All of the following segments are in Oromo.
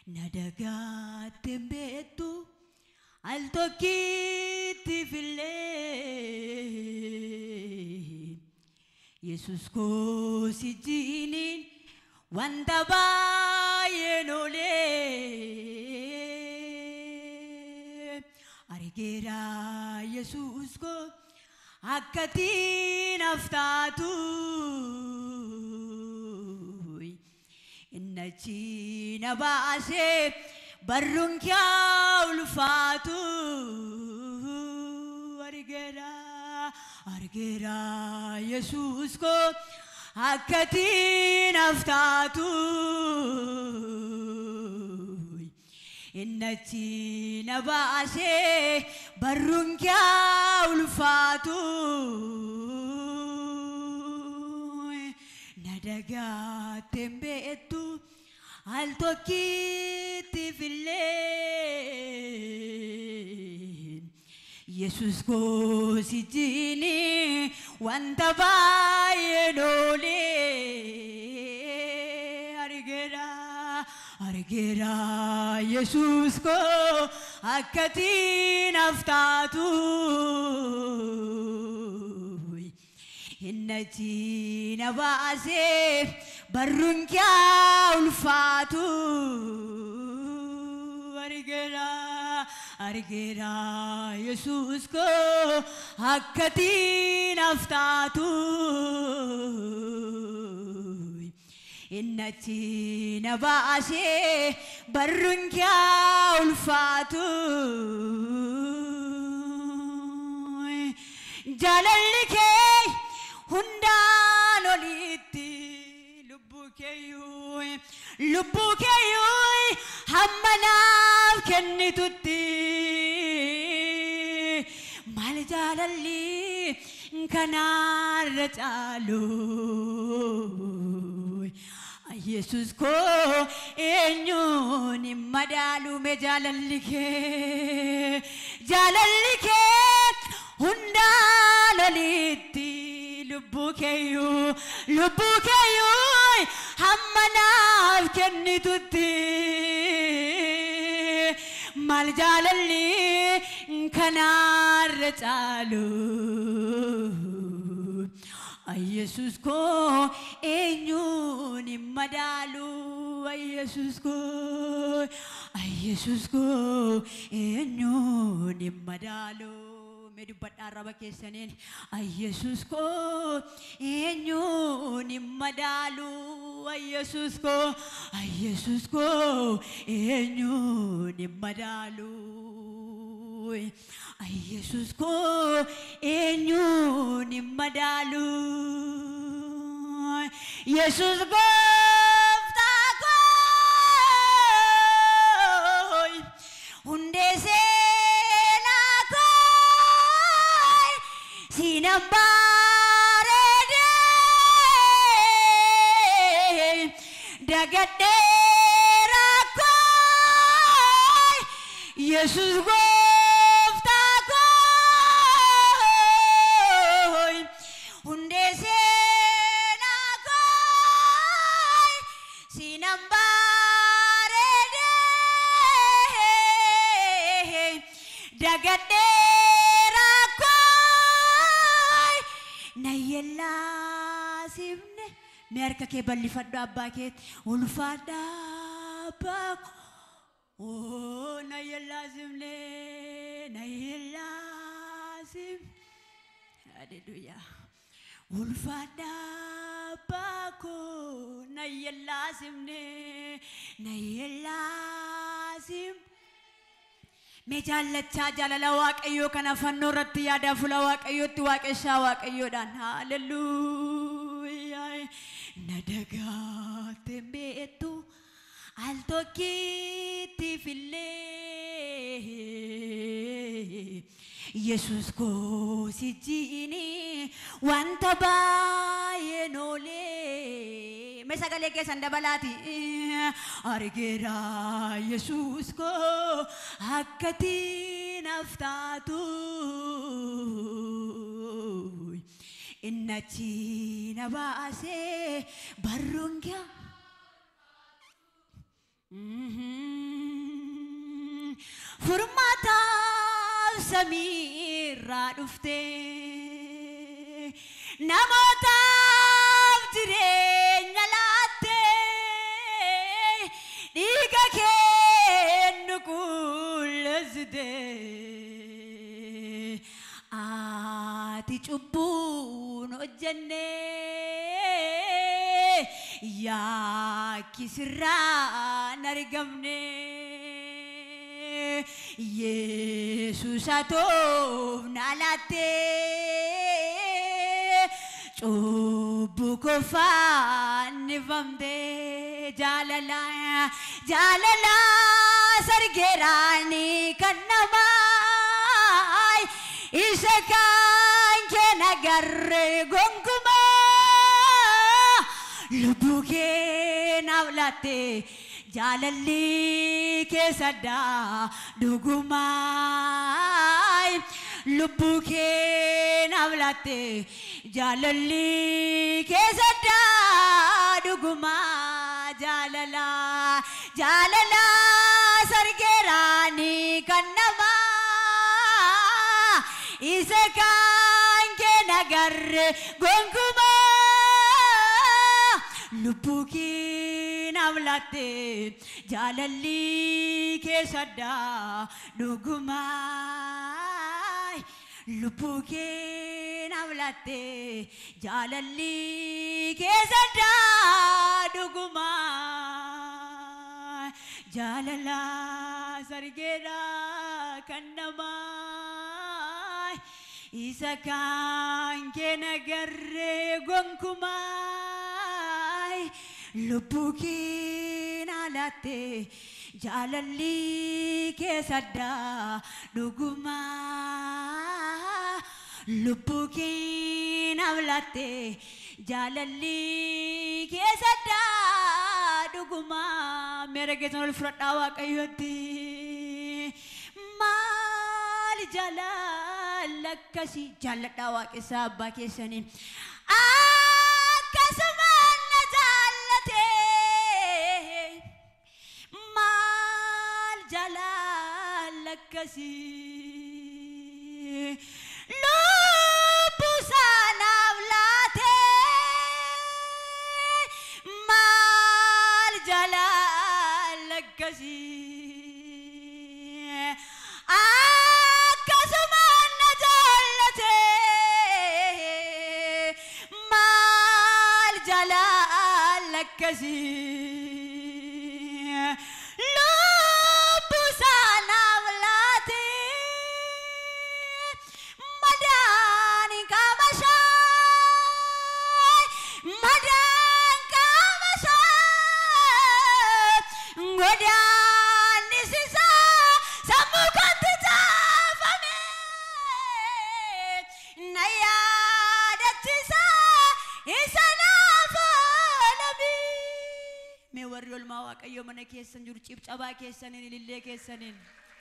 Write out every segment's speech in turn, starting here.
na dagaatte beektu al tokkitti fillee Yesus koo si jiiniin wanta baay'een oolee argeera Yesus koo akkatiin haftaatu inna chiina baasee barruun kyaa ulfaatu argeera argeera Yesus koo akkatiin haftaatu inna chiina baasee barruun kyaa ulfaatu na dagaatte beektu al tokkitti fillee Yesus koo si jiini wanta baay'een oolee argeera argeera Yesus koo akkatiin haftaatu inna chiina baasee barruun kyaa ulfaatu argeera argeera Yesus koo akkatiin haftaatu inna chiina baasee barruun kyaa ulfaatu jaalalli kee hundaan olitti lubbuu keeyyuu lubbuu keeyyuu hamma naaf kennitutti maal jaalalli kanaarra caalu Yesus koo eenyuun hin madaalume jaalalli kee jaalalli kee hundaan olitti lubbuu keeyyuu lubbuu keeyyuu hamma naaf kennitutti maal jaalalli kanaarra caalu Yesus koo eenyuun hin madaalu Yesus koo Yesus koo eenyuun hin madaalu mee dubbadhaa arraba keessaniin Yesus koo eenyuun hin madaalu Yesus koo Yesus koo eenyuun hin madaalu Yesus koo eenyuun hin madaalu Yesus gooftaa koo hundee seenaa koo siinan bareedee dagadhee rakkoo Yesus gooftaa koo hundee seenaa koo siinan bareedee dagadhee rakkoo na yellaasifne mee harka kee bal'ifadhu abbaa keetti ulfaadha abbaa koo Oh, na yellaasimne na yellaasim Hallelujah. Ulfaadha abbaa koo na yellaasimne na yellaasim Mee jaallachaa jaalala waaqayyoo kana fannoo irratti yaadaa fuula waaqayyootti waaqessaa waaqayyoodhaan haalelluuyaa na dagaatte beektu al tokkitti fillee Yesus koo si jiini wanta baay'een oolee mee sagalee keessan dabalaati argeera Yesus koo akkatiin haftaatu inna chiina baasee barruun kee Mhm. furmaataaf samiirraa dhufte namootaaf jireenya laatte dhiiga kennu qulleessite ati cubbuun hojjenne yakkisirraan argamne yesus atoof naalaatte cubbu kofaannifamte jaalala jaalala sargeeraani kan namaa isa kan kee nagarre gonkumaa lubbuu kee naaf laatte jaalalli keessaddaa dhugumaa lubbuu kee naaf laatte jaalalli keessaddaa dhugumaa jaalala jaalala sargeeraani kan namaa isa kan kee nagarre gonkumaa lubbuu kee naaf laatte jaalalli keessaddaa dhugumaa lubbuu kee naaf laatte jaalalli keessaddaa dhugumaa jaalala sargeedha kan namaa isa kan kee nagarre gonkumaa lubbuu kee naaf laatte jaalalli keessaddaa dhugumaa lubbuu kee naaf laatte jaalalli keessaddaa dhugumaa meera keessan ol fudhadhaa waaqayyotti maal jaalala akkasii jaalladhaa waaqessaa abbaa keessanii akkasumaan na jaallate maal jaalala akkasii lubbuu saanaaf laate maal jaalala akkasii akkasumaan na jaallate maal jaalala akkasii lubbuu saanaaf laate madaan qaama isaa madaan qaama isaa godaannis isaa sammuu kootti caafame na yaadachiisa isa naaf oolame. Mee warri olmaa waaqayyo mana keessan jiru cibcabaa keessaniin ilillee keessaniin.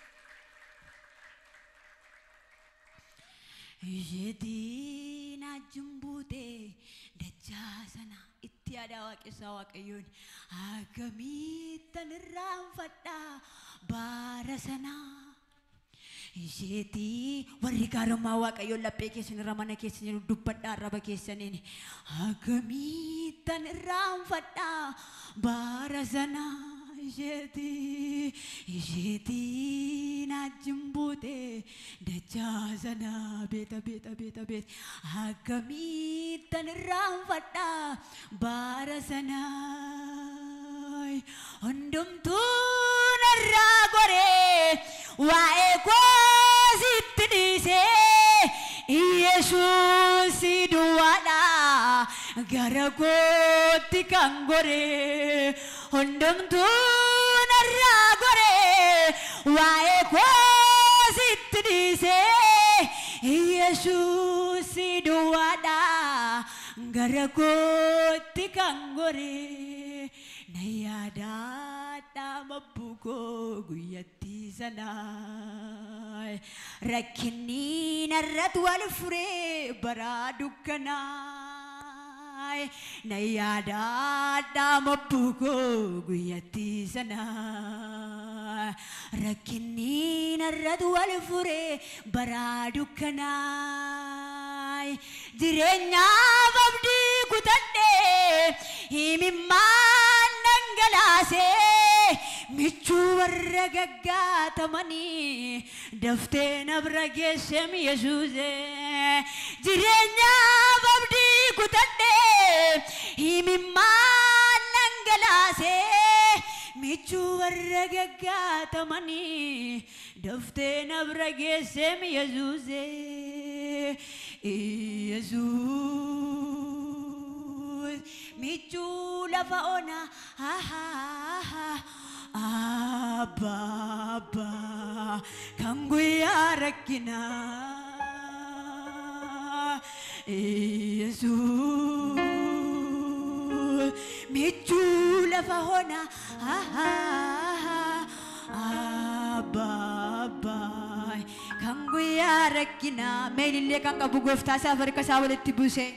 Isheetiin ajjin buute dachaa sana itti yaadaa waaqessaa waaqayyoon akkamittan irraanfadhaa baara sanaa. Isheetii warri gaarummaa waaqayyoon laphee keessan irra mana keessan jiru dubbadhaa arraba keessaniin akkamittan irraanfadhaa baara sanaa. Isheetii isheetii naajjin buute dachaa sana beeta beeta beeta beeta akkamittan irraanfadhaa baara sanaa hundumtuu narraa goree waa'ee koo sitti dhiisee Yesuus duwwaadha gara kootti kan goree hundumtuu narraa goree waa'ee koo sitti dhiisee Yesuus duwwaadha gara kootti kan goree na yaadaadhaa mabbuu koo guyyatti sanaa rakkinni narratti wal furee baraa dukkanaa na yaadaadhaa mabbuu koo guyyatti sanaa rakkinni narratu wal fure baraa dukkanaay jireenyaaf abdii kutadhe himimmaan dhangalaasee michuu warra gaggaatamanii daftee nabra geessem yesuuse jireenyaaf abdii kutadhe himimmaan dhangalaasee michuu warra gaggaatamanii daftee nabra geessem yesuuse yesuus michuu lafa ona abba abba kan guyyaa rakkinaa yesuus michuu lafa ona abba abba kan guyyaa rakkinaa meelillee kan qabu gooftaa isaaf harka isaa walitti buuse.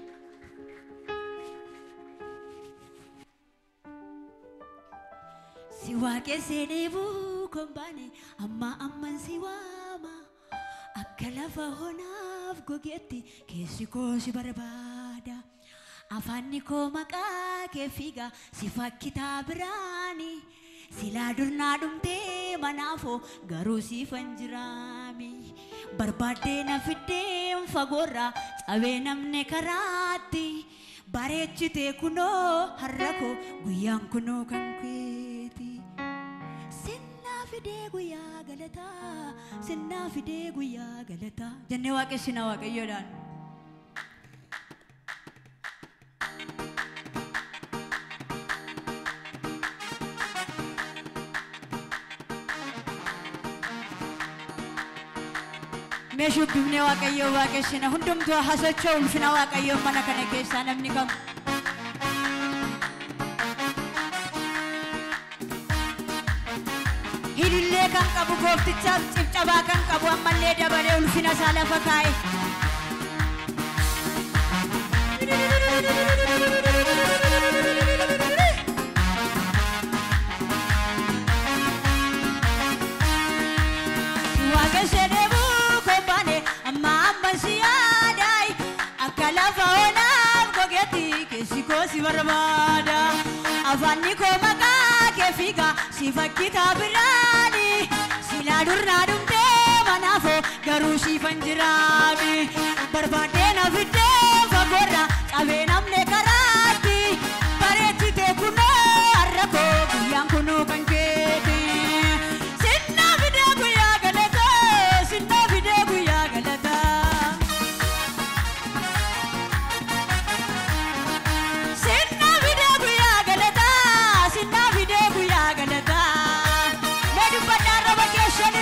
Si waaqessee deebuu kon baane amma amman si waama akka lafa onaaf gogeetti keessi koo si barbaada. Afaanni koo maqaa kee fiiga si fakkitaa biraani. Silaa durnaa dhumtee manaafoo garuu siifan jiraami. Barbaaddee na fiddeen fagoorraa cabee namne karaatti. Bareechitee kunoo har'a koo guyyaan kunoo kan keeti. Sinnaa fidee guyyaa galataa, sinnaa fidee guyyaa galataa. Jennee waaqessina waaqayyoodhaan. Mee shubbifnee waaqayyoo waaqessina hundumtuu hasachoo ulfina waaqayyoo mana kana keessaa namni qabu. Hidillee kan qabu gooftichaaf cibcabaa kan qabu ammallee dabalee ulfina isaa lafa kaa'e. Waaqessa deebuu koo baane amma amma si yaadaayi akka lafa onaaf gogeetti keessi koo si barbaada. Afaanni koo maqaa kee fiiga si fakkitaa biraani. Silaa durnaa dhumtee manaafoo garuu siifan jiraami. Barbaaddee na fiddee fagoorra cabee namne karaatti. Bareechitee kunoo har'a koo guyyaan kunoo kan keeti. Sinnaa fidee guyyaa galataa, sinnaa fidee guyyaa galataa. Sinnaa fidee guyyaa galataa, sinnaa fidee guyyaa galataa. Mee dubbadhaan roba keessanii.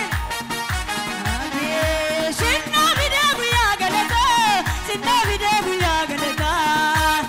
Sinnaa fidee guyyaa galataa, sinnaa fidee guyyaa galataa.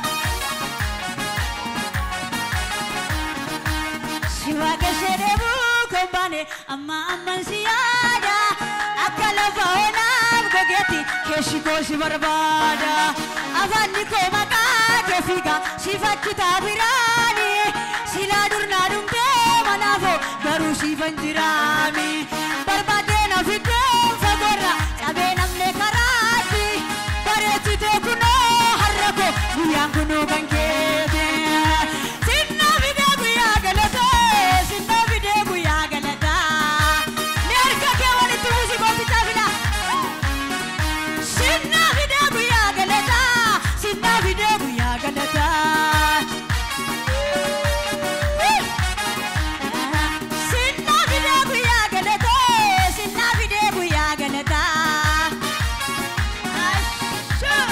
Si waaqessee deebuu kan baane amma amman si yaada akka lafa onaaf gogeetti keessi koo si barbaada afaanni koo maqaa kee fiiga si fakkitaa biraani silaa durnaa dhumtee manaafoo garuu siifan jiraami barbaaddee na fiddeen fagoorra cabee namne karaatti bareechitee kunoo har'a koo guyyaan kunoo kan keeti. Sinnaa fidee guyyaa galataa, sinnaa fidee guyyaa galataa. Mee harka kee walitti buusi gooftichaa fidaa. Sinnaa fidee guyyaa galataa, sinnaa fidee guyyaa galataa. Sinnaa fidee guyyaa galataa, sinnaa fidee guyyaa galataa. Ashoo!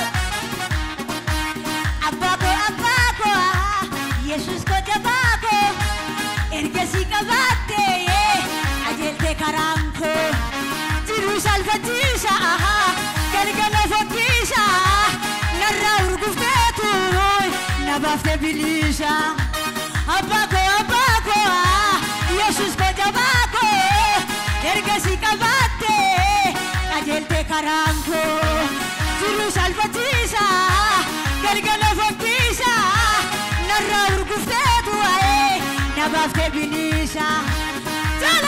Abbaa koo abbaa koo Yesuus koo jabaa koo ergasii qabaattee ajeeltee karaan koo jiruu salphachiisa galgala fokkiisa narraa urgufteetu na baaftee biliisa. Abbaa koo abbaa koo Yesuus koo jabaa koo ergasii qabaattee ajeeltee karaan koo jiruu salphachiisa galgala fokkiisa narraa urgufteetu waa'ee na baaftee biliisa. Jala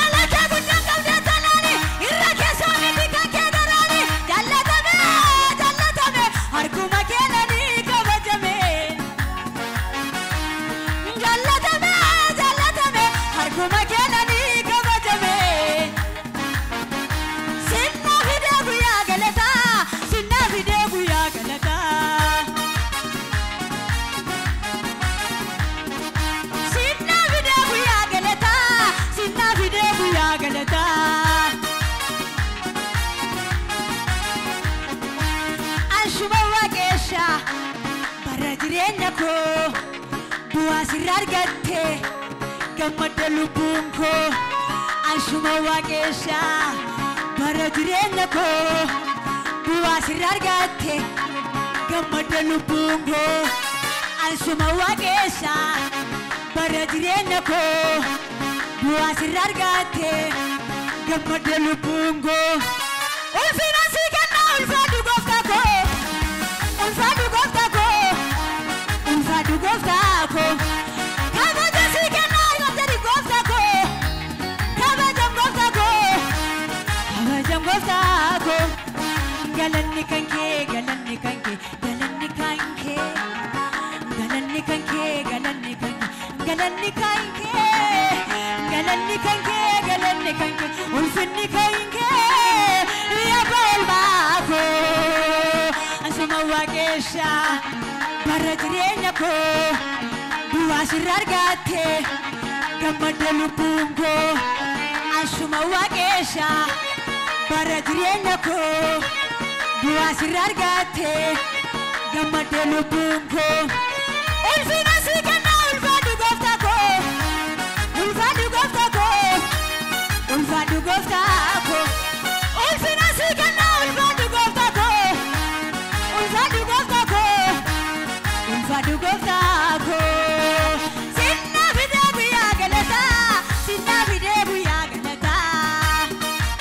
jireenya koo bu'aa sirra argatte gammadda lubbuun koo anshuma waaqessaa bara jireenya koo bu'aa sirra argatte gammadda lubbuun koo anshuma waaqessaa bara jireenya koo bu'aa sirra argatte gammadda lubbuun koo ulfina sii kenna ulfaadhu gooftaa koo ulfaadhu gooftaa koo ulfaadhu gooftaa koo kabaja sii kenna ilmajani gooftaa koo kabajam gooftaa koo kabajam gooftaa koo galanni kan kee galanni kan kee galanni kan kee galanni kan kee galanni kan kee galanni kan kee galanni kan kee galanni kan kee ulfinni kan kee yabba olmaa koo asuma waaqesha bara jireenya koo duwwaa sirra argatte gammadda lubbuun koo asuma waaqesha bara jireenya koo duwwaa sirra argatte gammadda lubbuun koo ulfina sii kenna ulfaadhu gooftaa koo ulfaadhu gooftaa koo ulfaadhu gooftaa koo ulfina sii kenna ulfaadhu gooftaa koo ulfaadhu gooftaa koo ulfaadhu gooftaa koo sinna fidee guyyaa galataa sinna fidee guyyaa galataa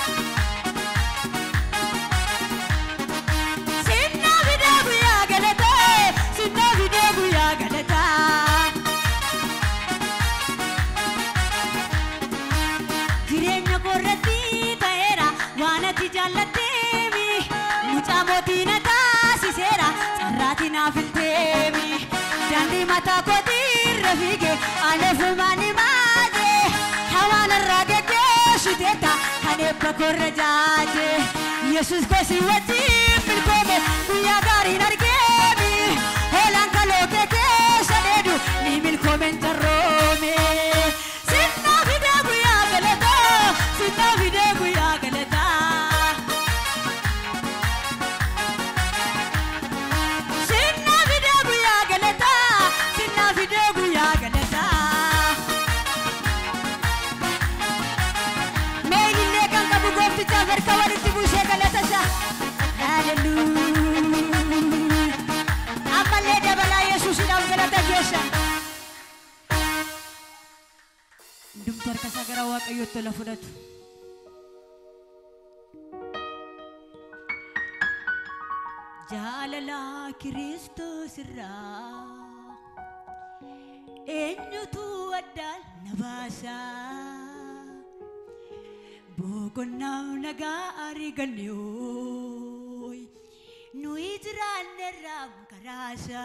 sinna fidee guyyaa galataa sinna fidee guyyaa galataa jireenya koorratti ta'eera waan ati jaallatteemi mucaa mootii na taasiseera carraatii naaf ilteemi daandii mataa kootiirra fiige ani ofumaani maaje hawaan irraa geggeessiteetta kan eebba koorra jaaje yesus kosi wajjin milkoome guyyaa gaariin argeemi hoolaan kaloo kee keessa dheedu ni milkoomen carroome sinna fidee guyyaa galataa sinna fidee guyyaa galataa sinna fidee guyyaa galataa sinna fidee guyyaa galataa meeyillee kan qabu gooftichaaf harka walitti buusee galata isaa haleluuyaa ammallee dabalaa yesuusidhaaf galata geessa hundumtu harka isaa gara waaqayyootti ola fudhatu jaalala kiristoos irraa eenyutu addaan na baasa boqonnaaf nagaa arganne ooy nuyi jiraannerraa karaasa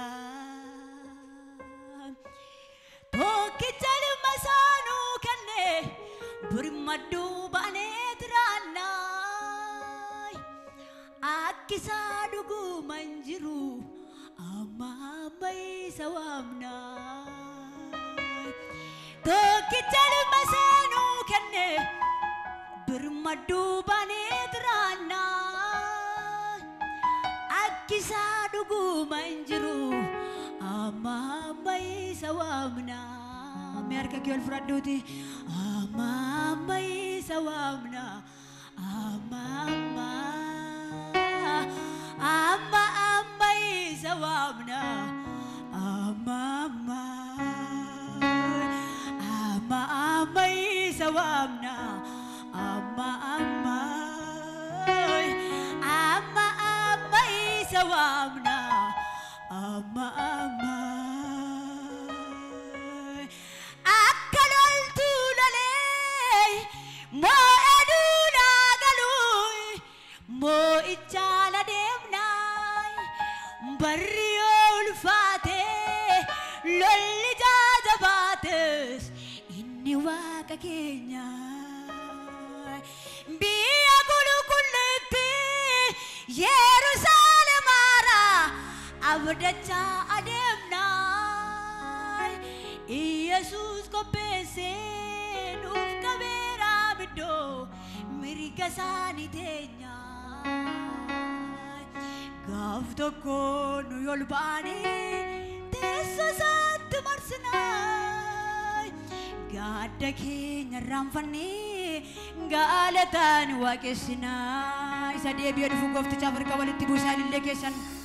tokkicha dhimma isaanuu kenne birmadduu baanee jiraannaay akkisaa dhuguma hin jiru amma amma isa waamnaay tokkicha dhimma isaanuu kenne birmadduu baanee jiraannaay akkisaa dhuguma hin jiru amma amma isa waamnaa mee harka kee ol fudhadhuuti amma amma isa waamnaa amma amma amma amma isa waamnaa amma amma amma amma isa waamnaa amma amma amma amma isa waamnaa amma amma akka loltuu lolee moo'ee duudhaa galuu moo'ichaala deemnaay barri yoo ulfaatee lolli jaajabaates inni waaqa keenya biyya qulqulluutti yerusaalemaara abdachaa adeemnaay iyesuus qopheessee nuuf qabeeraa biddoo mirga isaanii teenyaa gaaf tokko nu ol baanee teessoo teessoo isaatti marsinaa gaadda keenya irraanfannee galataan waaqessinaa isa deebi'ee dhufu gooftichaaf harka walitti buusaa ilillee keessan